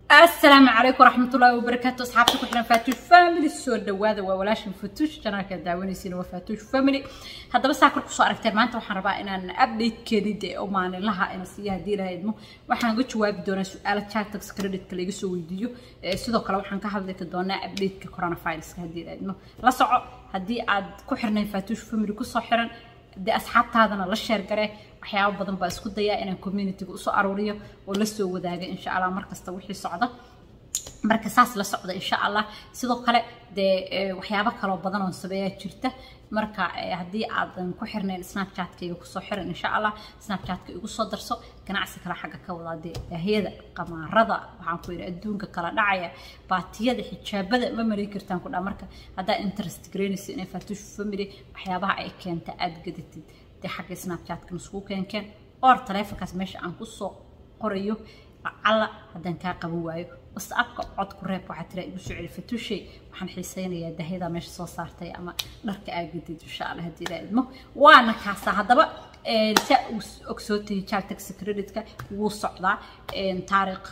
السلام عليكم ورحمة الله وبركاته أصحابتي كلنا فاتوش فاميلي سو دوادا وولاش فتوش جنالك داونيسين وفاتوش فاميلي هذا بس هاكل كسو أركتين ما أنت وحن ربا إن أنا أبديت كريد أو ما لها إن سيها دي لها يدمو وحن قلت جواب دونا سؤال تشارتكس كريدت كلي يسو ويديو سيدو كلا وحن كحضرت دونا أبديت كورونا فايروس كهدي لها يدمو لا سعو هدي عاد كحرنا فاتوش فاميلي كسو حرن dee asxaabtaadana la sheer gare waxyaabo badan baa isku dayaa inaan communityga usoo aruuriyo oo la soo wadaaga insha allah markasta wixii socda marka saas la socda insha allah sidoo kale dee waxyaabo kaloo badan oo sameeyaa jirta marka haddii aadan ku xirnayn snapchatkayga kusoo xiran insha allah snapchatka igu soo darso ganacsi kale xagga ka wadaa dee daahiyada qamaarada waxaan ku yidhi adduunka kala dhacaya baatiyada xijaabada ma marin kartaan ku dhaa marka haddaa interest garaynaysa inay fatush family waxyaabaha ay keenta aada gadatid dee xagga snapchatka nusku keenkeen or taleefonkaas meesha aan kusoo qorayo lacala haddaan kaa qaban waayo whatsappka cod ku reeb waxaa tira igu soo celi fatushay waxaan xiisaynayaa dahyada meesha soo saartay ama dharka aagadid insha allah haddii ilaa idmo waana kaasaa haddaba saa ogsootay jaltax creditka wuu socdaa taariikh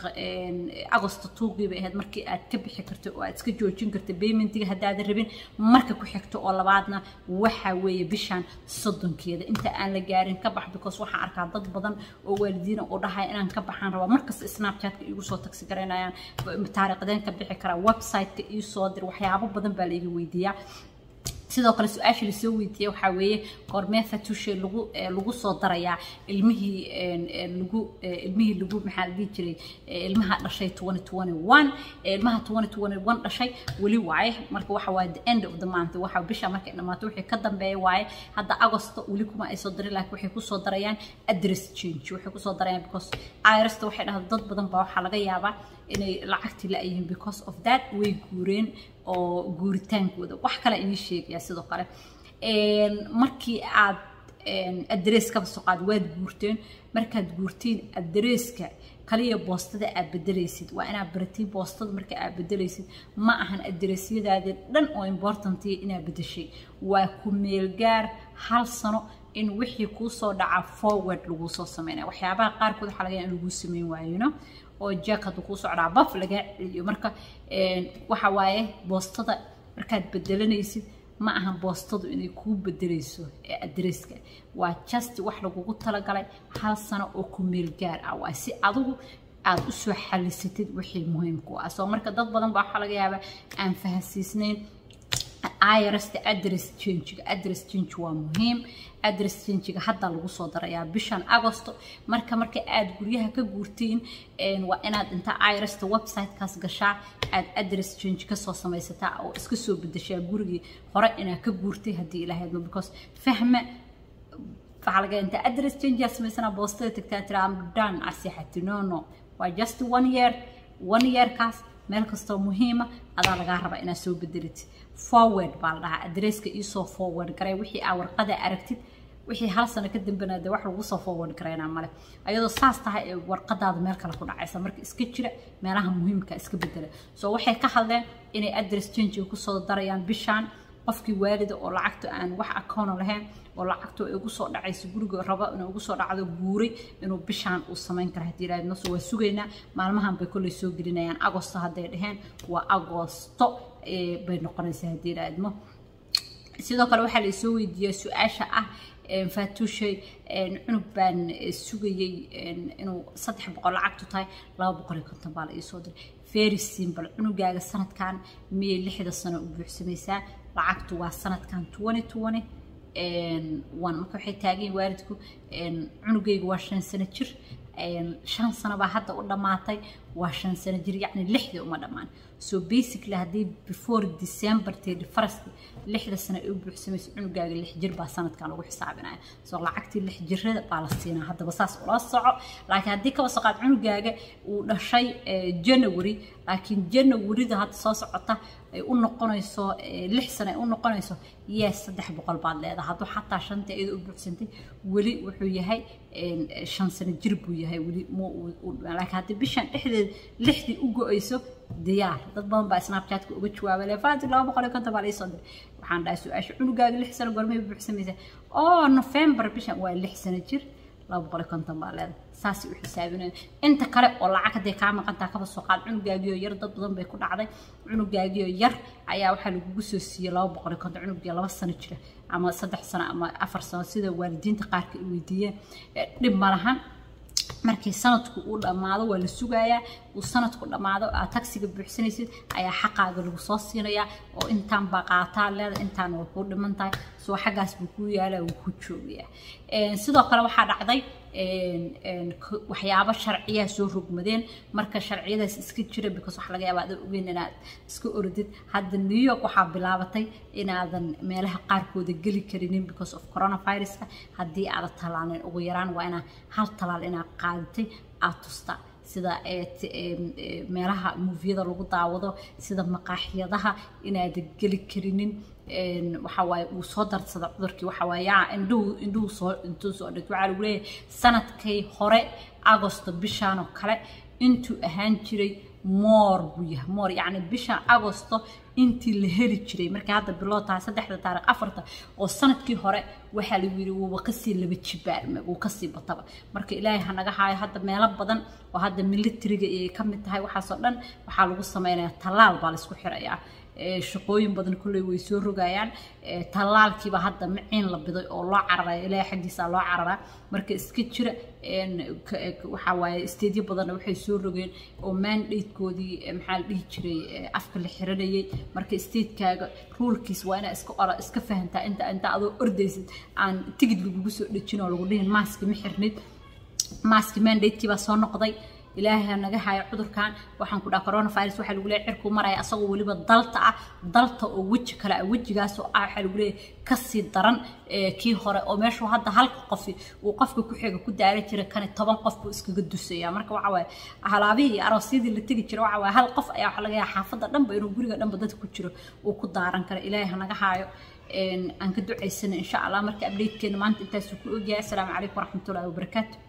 agosto tuugii bay ahayd markii aad ka bixi kartay oo aad iska joojin kartay paymentiga haddaadan rabin marka ku xigto oo labaadna waxa weeye bishan soddonkeeda inta aan la gaarin ka bax because waxaan arkaa dad badan oo waalidiina oo dhahaya inaan ka baxaan rabaa markasta snapchatka iigu soo tagsi garaynayaan taariikhdeen ka bixi karaa websiteka ii soo dir waxyaabo badan baa laiga weydiiyaa sidoo kale su-aasha lasoo weydiiyey waxaa weeye goormee fatushe lagu lagu soo darayaa ilmihii lagu ilmihii lagu maxaa la dhihi jiray ilmaha dhashay twenty twenty one ilmaha twenty twenty one dhashay weli waaye marka waxa waaye the end of the month waxa bisha markay dhamaato wixii ka dambeeya waaye hadda agosto weli kuma ay soo darin laakiin waxay kusoo darayaan address change waxay kusoo darayaan because irasta waxay dhahda dad badan baa waxaa laga yaabaa inay lacagtii la-yihiin because of that way guureen oo guuritaankooda wax kale inii sheegaya sidoo kale markii aad adrees kaba soo qaad waad guurteen markaad guurtiin adreeska kaliya boostada aad bedelaysid waa inaad baratiin boostada marka aad bedelaysid ma ahan adreesyadaadi dhan oo importantiya inaad bedeshay waa ku meelgaar hal sano in wixii kuu soo dhaca forward laguu soo sameynaya waxyaabaha qaarkood waxaa laga yaaba in laguu sameyn waayino oo jack hadduu kuu socdaa baf laga celiyo marka waxa waaye boostada markaad bedelanaysid ma ahan boostadu inay kuu bedelayso adresska waa just wax lagugu talagalay hal sano oo ku meel gaar ah waa si adigu aad usoo xalisatid wixii muhiimku ah soo marka dad badan baa waxaa laga yaabaa aan fahansiisnayn irasta address changiga address change waa muhiim address changiga hadda lagu soo darayaa bishan agosto marka marka aad guryaha ka guurtiin waa inaad inta irasta websitekaas gashaa aad address change kasoo samaysataa oo iska soo bedeshaa gurigii hore inaad ka guurtay haddii ilahaydmo because fahma waxaa laga inta address change yaa samaysanaa boostada tagtaa tiraa am done asixati no no waa just one year one yearkaas meel kastoo muhiima adaa lagaa rabaa inaad soo bedelitid forward baa la dhahaa adresska iisoo forward garay wixii aa warqada aragtid wixii hal sano ka dambena dee wax lagu soo forward garaynaa male ayadoo saas tahay ee warqadaada meel kale ku dhacaysa marka iska jira meelaha muhiimka iska bedela soo waxay ka hadleen inay address change kusoo darayaan bishaan qofkii waalida oo lacagta aan wax account lahayn oo lacagta ay ugu soo dhacayso guriga raba inuu ugu soo dhacdo guuray inuu bishaan uu samayn kara haddii ilaahad naso waa sugaynaa maalmahan bay kolley soo gelinayaan agosto hadday dhaheen waa agosto bay noqonaysaa haddii ilaahadmo sidoo kale waxaa laisoo weydiiyaa su-aasha ah fatushay cunug baan sugayey inuu saddex boqol lacagtu tahay laba boqol iyo konton baa la iisoo diray very simple cunugaaga sanadkan miyay lixda sano u buuxsamaysaa lacagtu waa sanadkan twenty twenty one marka waxay taagan waalidku cunugayga waa shan sano jir shan sano baa hadda u dhammaatay waa shan sano jir yacni lixdii uma dhammaan so basically haddii before december thirty first lixda sano ay u buuxsamayso cunugaaga lix jir baa sanadkan lagu xisaabinaya so lacagtii lix jirada baa la siinaa haddaba saas ula soco laakiin haddii kaba soo qaad cunugaaga uu dhashay january laakiin janawaryda hadda soo socota ay u noqonayso lix sano ay u noqonayso yes saddex boqol baad leedahay hadduu xataa shantii iyada u buuxsantay weli wuxuu yahay shan sano jir buu yahay weli laakiin haddii bishan dhexdeed lixdii u go-ayso diyaar dad badan baa snapchatka uga jawaabay lefaati laba boqol iyo konton baa la iisoo diray waxaan dhahay su-aasha cunugaaga lix sano gormay buuxsamaysa oo november bishan waa lix sano jir laba boqol iyo konton baa leedahay saasay u xisaabinaya inta kale oo lacag hadday kaa maqantaa kaba soo qaad cunugaagiyo yar dad badan bay ku dhacday cunugaagiyo yar ayaa waxaa lagugu soo siiyey laba boqol iyo konton cunugii laba sano jira ama saddex sano ama afar sano sida waalidiinta qaarka ay weydiiyeen dhib ma lahan markii sanadku uu dhammaado waa la sugayaa uu sanadku dhammaado aad tagsiga buuxsanaysid ayaa xaqaaga lagu soo siinayaa oo intaan baa qaataa leeda intaan waa kuu dhiman tahay soo xaggaas buu kuu yaalaa wuu ku joogayaa sidoo kale waxaa dhacday waxyaabo sharciyaa soo rogmadeen marka sharciyadaas iska jira because waxa laga yaabaa adan ogeyn inaad iska orodid hadda new york waxaa bilaabatay inaadan meelaha qaarkooda geli karinin because of coronaviruska haddii aadan talaalin ugu yaraan waa inaa hal talaal inaad qaadatay aad tustaa sida meelaha muufiyada lagu daawado sida maqaaxiyadaha inaadan geli karinin waxa waaye uu soo darsada cudurkii waxa waaye yaa indhuhu indhuhu soo intuu soo dhigto waxaa lagu leeyahay sanadkii hore agosto bishaan oo kale intuu ahaan jiray moor buu yahay moor yacni bishan agosto intii la heli jiray markii hadda biloo tahay saddexda taariikh afarta oo sanadkii hore waxaa lagu yidhi wuuba kasii laba jibaarme wuu kasii bataba marka ilaahay ha naga haayo hadda meelo badan oo hadda militariga ay ka mid tahay waxaasoo dhan waxaa lagu sameynayaa tallaal baa laysku xirayaa shaqooyin badan kulley way soo rogayaan tallaalkiiba hadda maciin la biday oo loo cararaya ilaahay xaggiisa loo cararaa marka iska jira waxaa waaye isteedyo badanna waxay soo rogeen oo mandatekoodii maxaa la dhihi jiray afka la xiranayay marka isteedkaaga ruulkiis waa inaa iska ora iska fahantaa inta inta adoo ordaysid aan tigid lagugu soo dhejin oo lagu dhihin maaski ma xirnid maaski mandatekii baa soo noqday ilaahay naga hayo cudurkan waxaan ku dhaha coronavirus waxaa lagu leeyahay cirkuu maraya asagoo weliba dalta ah dalta oo weji kale ah wejigaas oo ah waxaa lagu leeyahay kasii daran kii hore oo meeshuu hadda halka qofi uu qofka ku xiga ku daara jira kani toban qof buu iskaga dusaya marka waxa waaye halaabihii iyo aroosyadii la tegi jira waxa waaye hal qof ayaa waxa laga yaaba xaafadda dhanba inuu guriga dhanba dadka ku jiro uu ku daaran kara ilaahay hanaga haayo aan ka ducaysana insha allah marka updatekeena maanta intaasuu ku ogyahay asalaamu calaykum waraxmatullahi wabarakaatu